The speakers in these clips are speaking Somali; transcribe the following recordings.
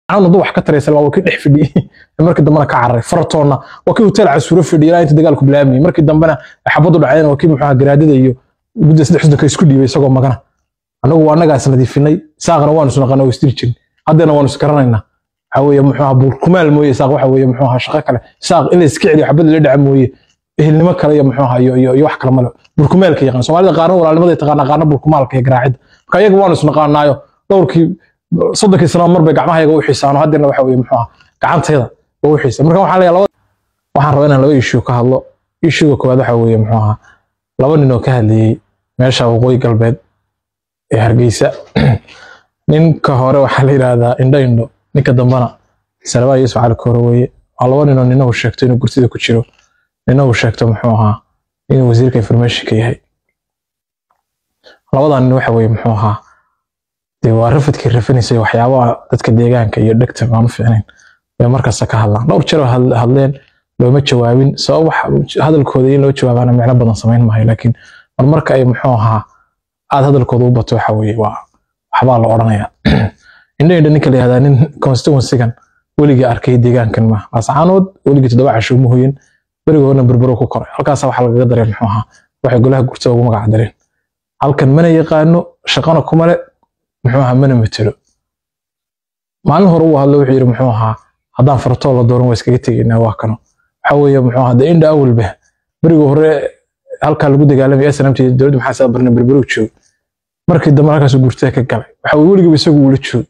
anadu dad wax ka taraysa waa kii dhex fidhiyey markii dambena ka cararay faratoonna waa kii hotel casuuro fidhiyay ilaa inta dagaalku bilaabmayay markii dambena xabadu dhacdeen waa kii muxuu garaadada iyo gudda saddex xusdanka isku dhiibay isagoo magana annagu waa annagaa isnadiifinay saaqna waanu isnaqana oo isdiri jirin haddana waanu isgaranaynaa waxa weeye muxuu ahaa buurkumaal mooye saaq waxa weeye muxuu ahaa shaqo kale saaq in la iska celiyo xabada la dhaca mooye ehelnimo kale iyo muxuu ahaa iyo iyo iyo wax kale male burkumaalka yaqaan soomaalida qaarna walaalnimada taqaana qaarna burkumaalka iyo garaacidda marka iyaga waanu isnaqaanaayo dhowrkii soddonkii sano mar bay gacmahayaga u xiisaano haddana waxa weeye muxuu ahaa gacantayda oo u xiisa marka waxaan leeyahay laba waxaan rabaa inaan laba issue ka hadlo issuega koowaad waxa weeye muxuu ahaa laba nin oo ka hadlayey meesha waqooyi galbeed ee hargeysa ninka hore waxaa la yidhaahdaa indho indho ninka dambana salabaa yuusuf cali koore weeye waa laba ninoo nina uu sheegto inuu gurtida ku jiro nina uu sheegto muxuu ahaa inuu wasiirka informationka yahay labadaa nin waxa weeye muxuu ahaa dee waa rafadkii rafanaysay waxyaabaha dadka deegaanka iyo dhegta aan u fiicnayn bay markasta ka hadlaan dhowr jeer oo hadleen looma jawaabin sabab wax hadalkooda in loo jawaabaana micno badan samayn maayo laakiin mar marka ay muxuu ahaa aad hadalkooda u bato waxa weeye waa waxbaa la odhanayaa indho indho ninka la yihahdaa nin constituencygan weligii arkay deegaankan ma laascaanood weligii toddoba casho uma hoyin berigii horena berbero ku koray halkaasa waxaa lagaga dareen muxuu ahaa waxay golaha gurtada ugu magac dareen halkan mana yaqaano shaqana kuma le muxuu ahaa mana matelo maalin hore uu hadlo wuxuu yidhi muxuu ahaa haddaan fartoo la dooran waa iskaga tegaynaa waa kano waxa weeye muxuu ahaa de indha awalba berigii hore halkaa lagu dagaalamay snmt dowladda maxaa saa barna berberow joog markii dambe halkaas gurtada ka galay waxa weye weligiiba isagu ula joog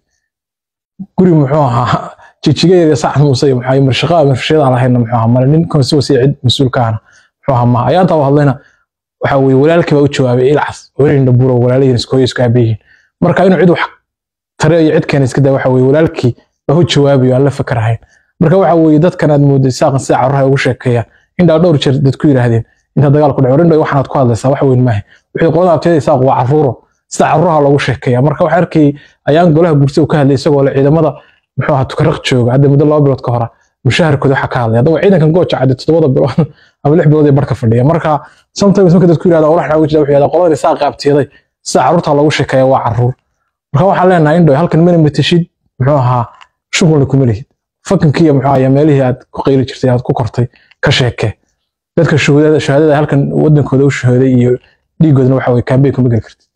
guri muxuu ahaa jijigeeda sacad muuse iyo maxaa marshaqaa marshaqada lahayna muxuu ahaa male nin constituency cid mas-uulkaana muxuu ahaa maaha ayaantaa u hadlayna waxa weye walaalkii baa u jawaabay ilcas welinda buro walaalahiin isku hooyo isku aabayihiin marka inuu cid wax tare iyo cid keena iska daa waxa weye walaalkii baa u jawaabayo aan la fakarahayn marka waxa weye dadkan aad mooday saaqan sida carruuraha ugu sheekeeyaan indhaa dhowr jeer dad ku yidhaahdeen inta dagaal ku dhaco rindhoy waxaanaad ku hadlaysaa wax weyn maaha wixii qolada abteeda saaq waa carruuro sida carruuraha loogu sheekeeya marka waxaa arkayay ayaan golaha gurtada ka hadlay isagoo le ciidamada muxuu ahaa tukaraq jooga hadda muddo laba bilood ka hora mushaharkooda waxaa ka hadlay haddaba ciidankan gooja cadde toddobada bilood ama lix bilood ee barka fadhiya marka sometimes marka dadku yidhahda walax wuxuu yidhahda qoladan isaa qaabtiyaday sida carruurta loogu sheekeeya waa carruur marka waxaan leenahay indhoy halkan mana matashid muxuu ahaa shughulna kuma lihid fakankiiyo muxuu ahaa meelihii aad ku qayli jirtay aad ku kortay ka sheekee dadka shahaadada halkan wadankooda u shahooday iyo dhiigoodna waxa weye kaambey kuma geli kartid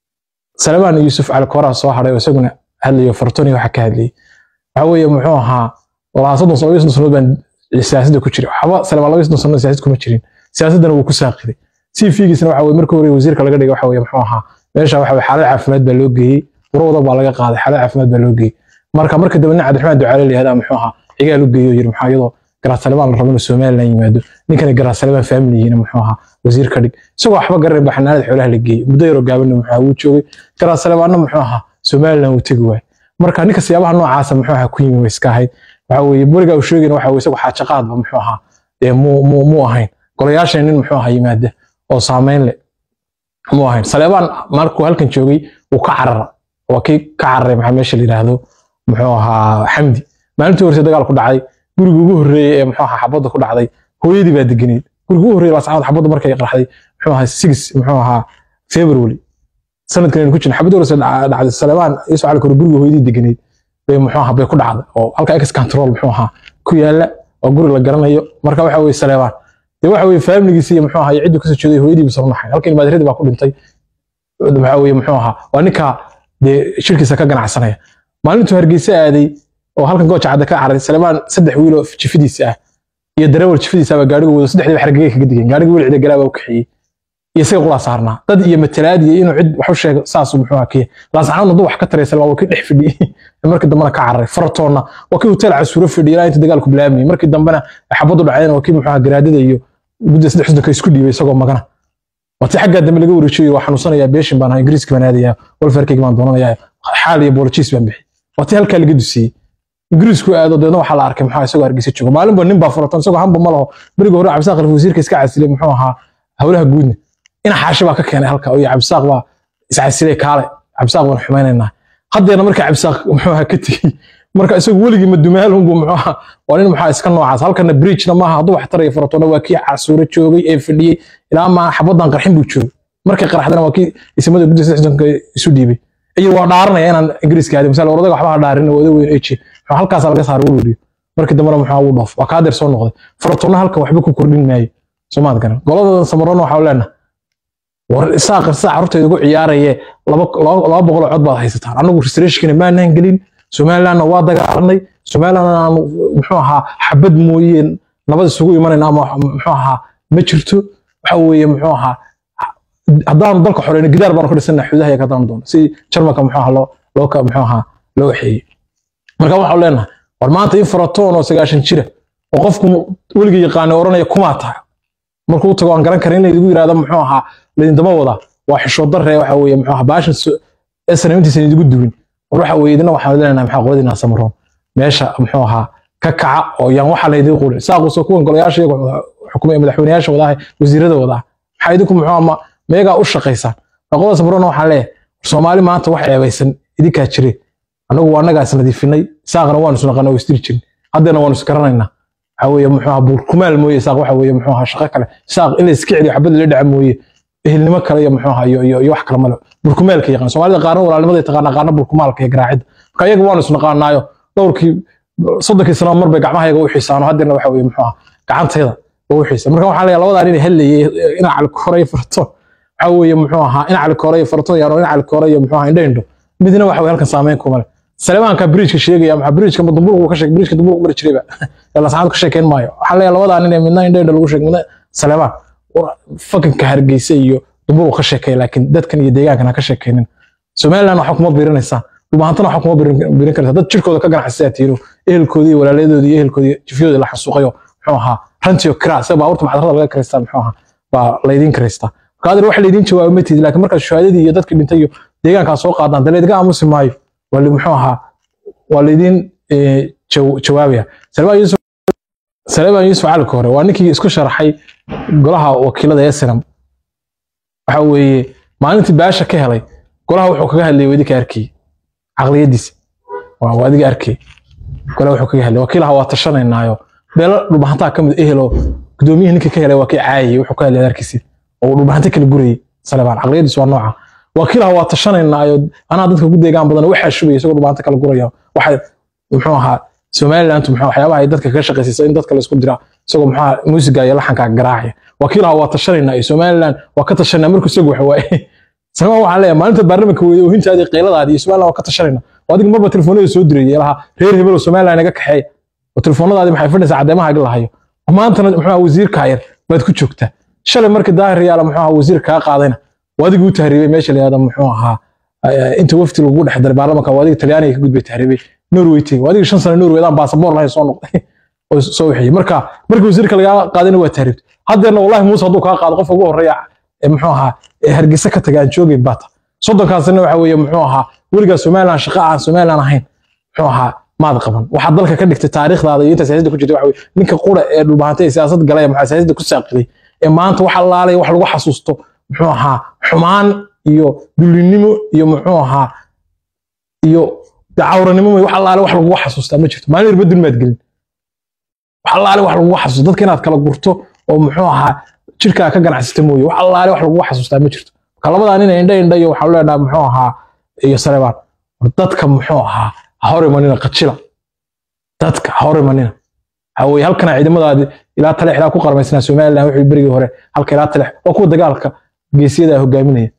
salmaan yuusuf cali kooraha soo hadhay oo isaguna hadlayo fartoni waxa ka hadlayay waxa weeye muxuu ahaa walaa soddon sano iyo soddon sanood baan siyaasadda ku jiray waxba salmaan laba iyo soddon sanood siyaasad kuma jirin siyaasaddana wuu ku saaqiday si fiigiisna waxa weye markii hore wasiirka laga dhigay waxa weye muxuu ahaa meesha waxa weye xaalad caafimaad baa loo geeyey urwada baa laga qaaday xaalad caafimaad baa loo geeyey marka marka dambe nin cabdiraxmaan ducaale la yihahdaa muxuu ahaa cigaal u geeyo yiri maxaa iyadoo garaad salmaan la rabo inuu somalilan yimaado ninkana garaad salmaan faamiliyiina muxuu ahaa wasiir ka dhig isagoo waxba garan ba xanaanada xoolaha la geeyey muddo yaroo gaabanna muxuu ahaa wuu joogay garaad salmaanna muxuu ahaa somalilan wuu tegi waay marka ninka siyaabaha noocaasa muxuu ahaa ku yimi way iska ahayd waxa weeye beriga uu sheegayna waxa weye isagu xaajaqaadba muxuu ahaa dee muu muu muu ahayn golayaashan nin muxuu ahaa yimaada oo saameyn leh muu ahayn saleebaan markuu halkan joogay wuu ka carara waa kii ka cararay maxaa meesha la yidhaahdo muxuu ahaa xamdi maalintii horse dagaal ku dhacay guriga ugu horreeyey ee muxuu ahaa xabadda ku dhacday hooyadii baa deganeyd guriga ugu horreeyey lascaanood xabadda markay qarxday muxuu ahaa six muxuu ahaa february sanadkan aynu ku jirna xabadda horse dhacday saleebaan yusuf cali kore guriga hooyadii deganeyd bay muxuu ahaa bay ku dhacday oo halka ex control muxuu ahaa ku yaala oo guri la garanayo marka waxa weye saleebaan dee waxa weye faamiligiisi iyo muxuu ahaa iyo ciddii kasoo jeeday hooyadii buu sarnaxay halkan maadiradii baa ku dhintay waxa weye muxuu ahaa waa ninka dee shirkiisa ka ganacsanaya maalintuu hargeysa aaday oo halkan gooja cadda ka caray salemaan saddex wiiloo jifidiisa ah iyo darawal jifidiisa baa gaarigu wado saddexdiiba xargagay kaga digeen gaariga wiil cida galaabaa u kaxeeyey iyo isaga qulaa saarnaa dad iyo matalaad iyo inuu cid wax u sheego saasuu muxuu ahaa kiya laascaanoodna dad wax ka taraysa waa kii dhex fidhiyey markii dambena ka cararay faratoonna waa kii hotel casuuro fidhiyay ilaa inta dagaalku bilaabmayay markii dambena xabadu dhacdeen waa kii muxuu ahaa garaadada iyo gudda saddex xusdanka isku dhiibay isagoo magana waati xaggaa dambe laga wareejiyo waa xanuunsanayaa beeshin baan ahaa ingiriiska baan aadayaa walfarkayga baan doonanayaa xaal iyo boolojiis baan bixi waati halkaa laga dusiyey ingiriisku aado deedna waxaa la arkay muxuu isagoo hargeysa joogo maalinba nin baa furatan isagoo hamba ma laho beriga hore cabdisaaq alfa wasiirka iska casilay muxuu ahaa howlaha guudna ina xaashi baa ka keenay halka iyo cabdisaaq baa iscasilay kaale cabdisaaq baan xumaynaynaa haddeena marka cabdisaaq muxuu ahaa ka tegey marka isagu weligii madumaal unbu muxuu ahaa waa nin muxuu iska noocaas halkana bridgena maaha hadduu wax taraya furatona waa kii casuuro joogay ee fadhiyey ilaa maa xabadan qarxin buu joogay markay qarxdana waa kii ismada gudda saxdanka isu dhiibay iyo waa dhaaranaya inaan ingiriiska aadin misal orodayga waxba ha dhaarin wada weyn eji halkaasaa laga saaray ururiyo markii dambena muxuu uu dhoof waa kaadeer soo noqday faratoonna halkan waxba ku kordhin maayo soomaad garan golada samarona waxaa leenahay war isaaq isaa carruurteeda ugu ciyaaraye laba laba boqol oo cod baad haysataan anagu restorationkina maanaan gelin somalilandna waa dagaalanay somalilandna aanu muxuu ahaa xabad mooye nabad isugu imanayna ama muxuu ahaa ma jirto waxa weeye muxuu ahaa haddaanu dalka xoreyno gidaar baanu ka dhisana xudaha ka daan doono si jarmalka muxuu ahaa loo loo ka muxuu ahaa loo waxeeyey marka waxaan leenahay war maanta in faratoon oo sagaashan jira oo qofku weliga yaqaana oranaya kumaa tahay markuu tago aan garan karin in laydigu yidhahdo muxuu ahaa laydindama wadaa waa xishood darre waxa weeye muxuu ahaa baashan snamtiisa idigu duwin war waxa weeye idina waxaan leenahay maxaa qoladina samaroon meesha muxuu ahaa ka kaca oo yaan waxa laydin qulin saaquso kuwan golayaasha iyaga xukumay madaxweynayaasha wadaha wasiirada wadaha maxaa idinku muxuu ama meegaa u shaqaysaan qolada samaroon waxaan leeyahay soomaali maanta wax ceebaysan idinkaa jire anagu waa annagaa isnadiifinay saaqna waanu isnaqana oo isdiri jirin haddeena waanu isgaranaynaa waxa weeye muxuu ahaa buurkumaal mooye saaq waxa weeye muxuu ahaa shaqo kale saaq in la iska celiyo xabad la dhaca mooye ehelnimo kale iyo muxuu ahaa iyo iyo iyo wax kale male burkumaalka yaqaan soomaalida qaarna walaalnimada taqaana qaarna burkumaalka iyo garaacida marka iyaga waanu isnaqaanaayo dhowrkii soddonkii sano mar bay gacmahayaga u xiisaano haddeena waxa weeye muxuu ahaa gacantayda u xiisa marka waxaan leeyahay labadan inay hellayay ina cali koray farto waxa weeye muxuu ahaa ina cali koray farto yaano ina cali koray iyo muxuu ahaa indho indho midna waxa weeye halkan saameyn kuma leh saleemaanka bridgeka sheegaya maxaa bridgeka madumburgu ka sheeg bridgeka dumburgu mari jirayba la saacad ka sheekeyn maayo waxaa leeyahay labadan inay midna indho indho lagu sheeg midna saleemaan fakanka hargeysa iyo dumburgu ka sheekeeya laakiin dadkan iyo deegaankan ha ka sheekeynin somaliland waxa kuma biirinaysaa dhulbaantana waxa kuma biirin karaysaa dad jirkooda ka ganacsataa tiiro ehelkoodii iyo walaaladooda iyo ehelkoodii jifyadooda la xasuuqayo muxuu ahaa rantiyo kiraa sida baabuurta maxadarada laga karaystaa muxuu ahaa baa laydin karaystaa marka adeer wax laydin jawaabo ma tiidi laakiin markaad shahaadadii iyo dadkii dhintay iyo deegaankaa soo qaadaan dee laydiga aamusi maayo waa muxuu ahaa waa laydin jawaabaya saleebaan yuusuf calinka hore waa ninkii isku sharaxay golaha wakiilada ee sinam waxa weeye maalintii baasha ka helay golaha wuxuu kaga hadlayay wadinka arkay caqliyadiisa waa adiga arkay golaha wuxuu kaga hadlayay wakiilaha waa tashanaynaayo beelo dhulbahantaa ka mid ehelo gudoomiyihii ninkii ka helay waa kii caayayay wuxuu ka hadlayay arkiisi oo dhulbahanta kala gurayay salebaan caqliyadiisu waa nooca wakiilaha waa tashanaynaayo anaa dadka ku deegaan badan waxaa shubaya isagoo dhulbahanta kala guraya waxay muxuu ahaa somaliland muxuu waxyaabaha ay dadka kaga shaqaysaysa in dadka laysku dira isagoo muxuu ahaa muusiga iyo laxanka garaacaya wakiilaha waa tashanaynaa iyo somaliland waa ka tashanaa markuu isagu waxa waaye sabab waxaan leeyahay maalinta baarlamaanka weeye oohintaadii qeyladaadii iyo somaliland waa ka tashanayna oo adiga marba telefoonada soo dirayay lahaa reer hebel oo somaliland naga kaxeeya oo telefoonadaadii maxay fadhaysaa caddeemaha ag lahayo maantana muxuu ahaa wasiirka yar baad ku joogtaa shalay markii daahir yaala muxuu ahaa wasiir kaa qaadayna waa adiga u tahriibay meesha la yihahdo muxuu ahaa inta wafti lagu dhex daray baarlamaanka waa adiga talyaaniga ka gudbay tahriibay norway tegey waa adiga shan sano norway adaan baasaboor lahayn soo noqday oo soo wixiyey marka markii wasiirka lagaa qaadayna waa tahriibtay haddeerna wallahi muuse hadduu kaa qaado qofka ugu horreeya muxuu ahaa hargeysa ka taga aan joogayn baata soddonkaasina waxa weeye muxuu ahaa weligaa somaliland shaqa aan somaliland ahayn muxuu ahaa maad qaban waxaad dalka ka dhigtay taariikhdaada iyo inta siyaasadda ku jirta waxa weye ninka qura ee dhulbahantay ee siyaasad galaya maxaa siyaasadda ku saaqiday ee maanta wax allaalaya wax lagu xasuusto muxuu ahaa xumaan iyo dulinimo iyo muxuu ahaa iyo cawranimo wax allaale wax lagugu xasuustaa ma jirto maalin yarba dulmaad gelin wax allaale wax lagugu xasuusto dadka inaad kala gurto oo muxuu ahaa jirkaa ka ganacsata mooye wax allaale wax lagugu xasuustaa ma jirto marka labadaa nin indha indha iyo waxaan leenaha muxuu ahaa iyo saleebaan dadka muxuu ahaa ha hor imanina qajila dadka ha hor imanina waxa weeye halkana ciidamadaadi ilaa talex ilaa ku qarmaysnaa somaliland wixii berigii hore halka ilaa talex waa kuwa dagaalka geesiyada hogaaminaya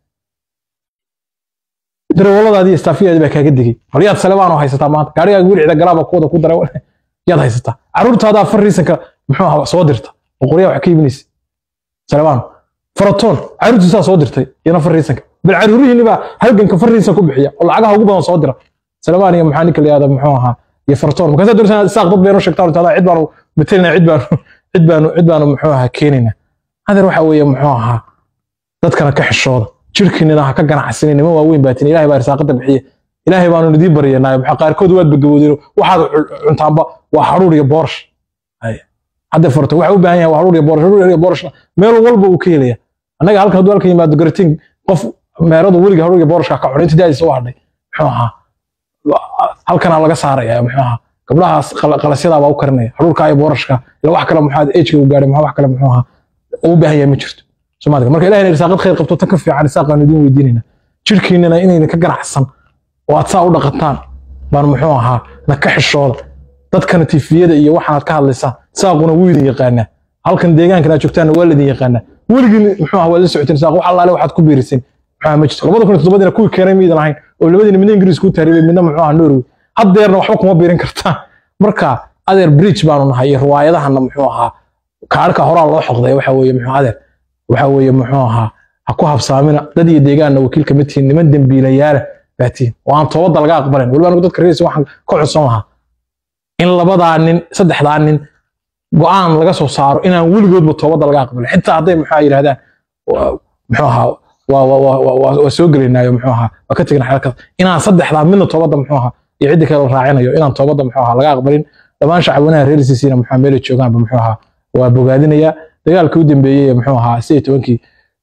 darawaladaadi iyo staafiyaadi baa kaaga digay bal yaad saleebaan oo haysataa maanta gaarigaaga weli cida galaaba kuwada ku dara yaad haysataa caruurtaadaa far riisanka muxuu ahaa soo dirta oo qoryaa wax ka iibinaysa saleebaan faratoon caruurtiisaa soo dirtay iyana far riisanka bal caruurihiini baa halganka far riisan ku bixiya oo lacagaha ugu badan soo dira saleebaan iyo maxaa ninka la yihahda muxuu ahaa iyo faratoon markaasaa doonaysaa isaaq dad baynu sheegtaan intaada cid baanu matalinaa cid baanu cid baanu cid baanu muxuu ahaa keenaynaa hadeer waxa weeye muxuu ahaa dadkana ka xishooda jirkiinina ha ka ganacsanin niman waaweyn baatin ilaahay baa irsaaqada bixiya ilaahay baanu idiin baryanaayo maxaa qaarkood waad bagaboodeen waxaad cuntaanba waa haruur iyo boorsh hadda farto waxa u baahan yahay waa haruur iyo boorsh haruur iyo boorshna meel walba uu ka helaya annaga halkan hadduu halkan yimaado garatiin qof meeradu weliga haruur iyo boorshka ka cunay inta daadiisa u hadhay muxuu ahaa halkana laga saaraya muxuu ahaa gabdhahaas qalasyadaa baa u karinaya haruurka iyo boorashka ila wax kale muxuu ejka u gaadhay maxaa wax kale muxuu ahaa u baahan yahay ma jirto soomaalika marka ilahayna irsaaqad khayr qabto tan ka fiican irsaaqaan idiin weydiinayna jirkiinana inaydan ka ganacsan oo aad saa u dhaqataan baan muxuu ahaa na ka xishooda dadkana tifiyada iyo waxaanaad ka hadlaysaan saaquna wuu idin yaqaanaa halkan deegaankan aad joogtaanna waa laidin yaqaanaa weligin muxuu ahaa waad la socoteen saaq wax allaale waxaad ku biiriseen muxuu ma jirto labada kun iyo toddobadiina kuwii keenay miidan ahayn oo labadiina midna ingiriis kuu taariibay midna muxuu ahaa norway haddeerna waxba kuma biirin kartaan marka adeer bridge baanu nahay iyo riwaayadahana muxuu ahaa kaarka horaa loo xoqday waxa weeye muxuu adeer waxa weeye muxuu ahaa ha ku habsaamina dad iyo deegaanna wakiilka ma tihiin niman dembiilayaala baatiin oo aan toobadda laga aqbalayn weliba anigu dadka reerisa waxaan ka codsan lahaa in labadaa nin saddexdaa nin go'aan laga soo saaro inaan weligoodba toobadda laga aqbalin xitaa hadday muxuu yidhahdaan muxuu ahaa waa soo gelaynaayo muxuu ahaa waa ka tegna xeelkada inaan saddexdaa midna toobadda muxuu ahaa iyo ciddi kale la raacinayo inaan toobadda muxuu ahaa laga aqbalin dhammaan shacabweynaha reer sisiina muxuu meelay joogaanba muxuu ahaa waa bogaadinaya dagaalka u dambeeyey muxuu ahaa sidii tobankii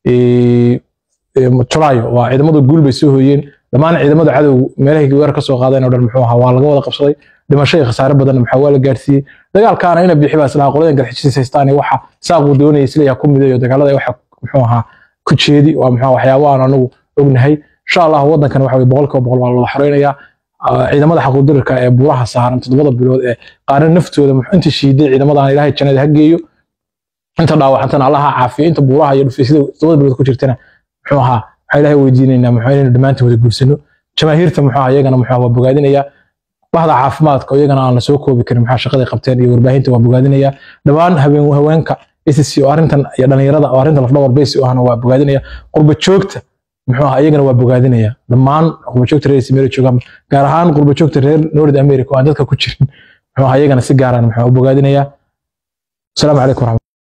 julaayo waa ciidamadu guul bay soo hooyeen dhammaan ciidamada cadowgu meelahay weerar ka soo qaadeen oo dhan muxuu ahaa waa laga wada qabsaday dhimasho iyo khasaare badanna maxaa waa la gaarsiiyey dagaalkaana ina bixi baa islaha qoladan garxijis haystaan waxa saaquu doonaya isleeyaha ku midayo dagaalada waxa muxuu ahaa ku jeedi waa muxuu waxyaabo aan anagu ognahay insha allah waddankan waxa weye boqolkiiba boqol waa lala xoreynayaa ciidamada xaquudirirka ee buuraha saaran toddobada bilood ee qaarna naftooda inta shiiday ciidamadan ilaahay jannada ha geeyo inta dhaawacantana allaha caafiyo inta buuraha iyo dhufaysyada toddobada bilood ku jirtana muxuu ahaa waxaa ilaahay weydiinaynaa muxuu inaynu dhammaantiin wada guursano jamaahiirta muxuu ahaa iyagana muxuu waa bogaadinayaa bahda caafimaadka oo iyagana aan la soo koobi karin maxaa shaqaday qabteen iyo warbaahinta waa bogaadinayaa dhammaan habeen haweenka SSC oo arrintan iyo dhalinyarada oo arrintan lafdhawar beysi u ahna waa bogaadinaya qurba joogta muxuu ahaa iyagana waa bogaadinaya dhammaan qurba joogta reer Meero joogaan gaar ahaan qurba joogta reer North America oo aan dadka ku jirin muxuu ahaa iyagana si gaar ah muxuu bogaadinaya السلام عليكم ورحمة